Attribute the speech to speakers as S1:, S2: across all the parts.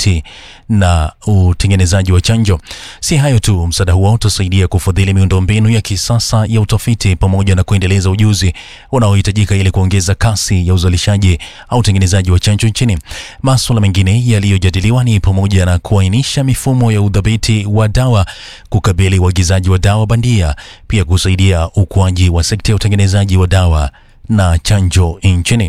S1: utafiti na utengenezaji wa chanjo. Si hayo tu, msaada huo utasaidia kufadhili miundombinu ya kisasa ya utafiti pamoja na kuendeleza ujuzi unaohitajika ili kuongeza kasi ya uzalishaji au utengenezaji wa chanjo nchini. Masuala mengine yaliyojadiliwa ni pamoja na kuainisha mifumo ya udhibiti wa dawa, kukabili uagizaji wa dawa bandia, pia kusaidia ukuaji wa sekta ya utengenezaji wa dawa na chanjo nchini.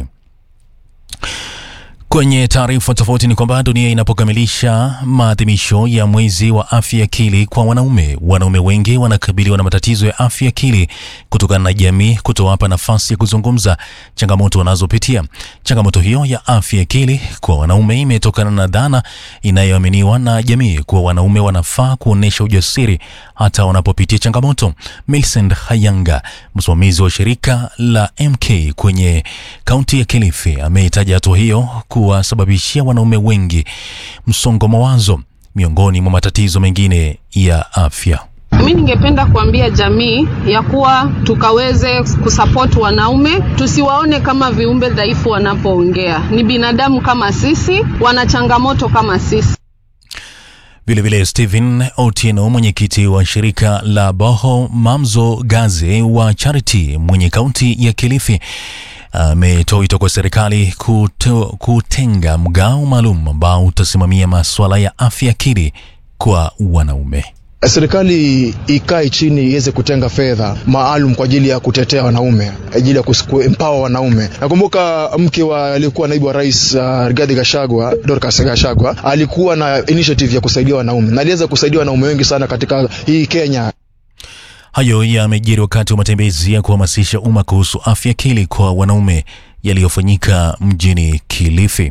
S1: Kwenye taarifa tofauti ni kwamba dunia inapokamilisha maadhimisho ya mwezi wa afya akili kwa wanaume, wanaume wengi wanakabiliwa na matatizo ya afya akili kutokana na jamii kutowapa nafasi ya kuzungumza changamoto wanazopitia. Changamoto hiyo ya afya akili kwa wanaume imetokana na dhana inayoaminiwa na jamii kuwa wanaume wanafaa kuonyesha ujasiri hata wanapopitia changamoto. Millicent Hayanga, msimamizi wa shirika la MK kwenye kaunti ya Kilifi, ameitaja hatua hiyo kuwasababishia wanaume wengi msongo mawazo miongoni mwa matatizo mengine ya afya.
S2: Mi ningependa kuambia jamii ya kuwa tukaweze kusupport wanaume, tusiwaone kama viumbe dhaifu wanapoongea. Ni binadamu kama sisi, wana changamoto kama sisi.
S1: Vilevile Stephen Otieno, mwenyekiti wa shirika la Boho Mamzo Gaze wa Charity mwenye kaunti ya Kilifi, ametoa wito kwa serikali kuto, kutenga mgao maalum ambao utasimamia masuala ya afya akili kwa wanaume.
S3: Serikali ikae chini iweze kutenga fedha maalum kwa ajili ya kutetea wanaume, ajili ya kuempower wanaume. Nakumbuka mke wa aliyekuwa naibu wa rais uh, Rigathi Gachagua, Dorcas Gachagua alikuwa na initiative ya kusaidia wanaume na aliweza kusaidia wanaume wengi sana katika hii Kenya.
S1: Hayo yamejiri wakati wa matembezi ya kuhamasisha umma kuhusu afya akili kwa wanaume yaliyofanyika mjini Kilifi.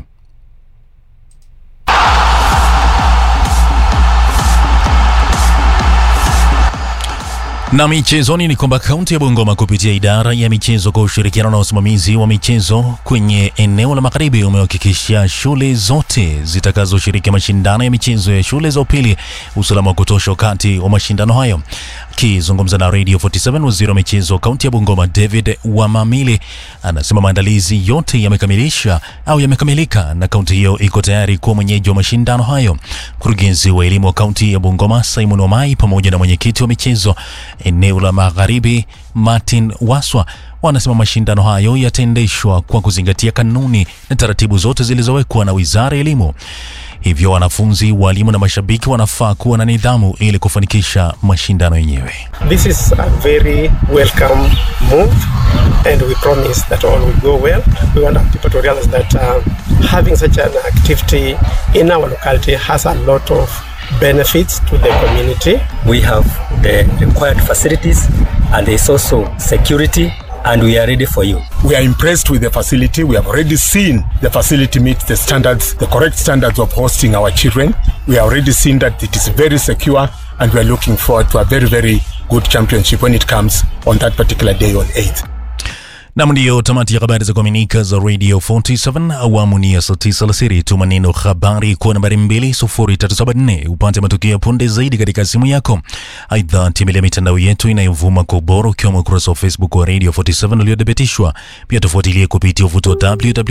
S1: Na michezoni ni kwamba kaunti ya Bungoma kupitia idara ya michezo kwa ushirikiano na usimamizi wa michezo kwenye eneo la magharibi umehakikisha shule zote zitakazoshiriki mashindano ya michezo ya shule za upili usalama wa kutosha wakati wa mashindano hayo. Akizungumza na Radio 47, waziri wa michezo kaunti ya Bungoma David Wamamili anasema maandalizi yote yamekamilisha au yamekamilika na kaunti hiyo iko tayari kuwa mwenyeji wa mashindano hayo. Mkurugenzi wa elimu wa kaunti ya Bungoma Simon Omai pamoja na mwenyekiti wa michezo eneo la magharibi Martin Waswa wanasema mashindano hayo yataendeshwa kwa kuzingatia kanuni na taratibu zote zilizowekwa na Wizara ya Elimu. Hivyo wanafunzi, walimu na mashabiki wanafaa kuwa na nidhamu ili kufanikisha mashindano yenyewe.
S4: This is a very welcome move and we promise that all will go well. We want people to realize that uh, having such an activity in our locality has a lot of benefits to the community.
S5: We have the required facilities and there's also security and we are ready for you.
S6: We are impressed with the facility. We have already seen the facility meet the standards, the correct standards of hosting our children. We have already seen that it is very secure and we are looking forward to a very, very good championship when it comes on that particular day on 8th.
S1: Nam, ndiyo tamati ya habari za kuaminika za Radio 47 awamu ni ya saa tisa alasiri. Tuma neno habari kwa nambari 20374 upate matukio ya punde zaidi katika simu yako. Aidha, tembelea mitandao yetu inayovuma kwa ubora ukiwemo ukurasa wa Facebook wa Radio 47 uliothibitishwa. Pia tufuatilie kupitia uvuto wa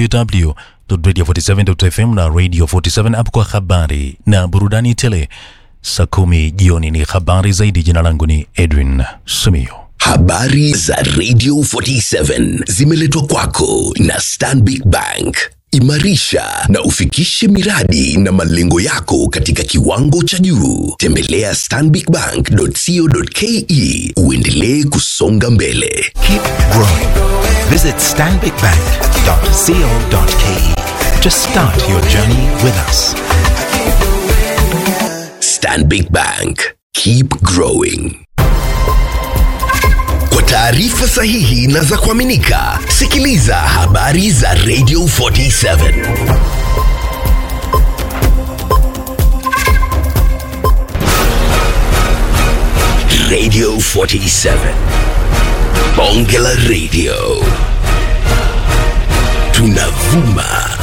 S1: www.radio47.fm na Radio 47 app kwa habari na burudani tele. Saa kumi jioni ni habari zaidi. Jina langu ni Edwin Sumio.
S7: Habari za Radio 47 zimeletwa kwako na Stanbic Bank. Imarisha na ufikishe miradi na malengo yako katika kiwango cha juu. Tembelea stanbicbank.co.ke uendelee kusonga mbele.
S8: Keep growing. Visit stanbicbank.co.ke to start your journey with us.
S7: Stanbic Bank. Keep growing. Kwa taarifa sahihi na za kuaminika, sikiliza habari za Radio 47. Radio 47. Bonge la Radio. Tunavuma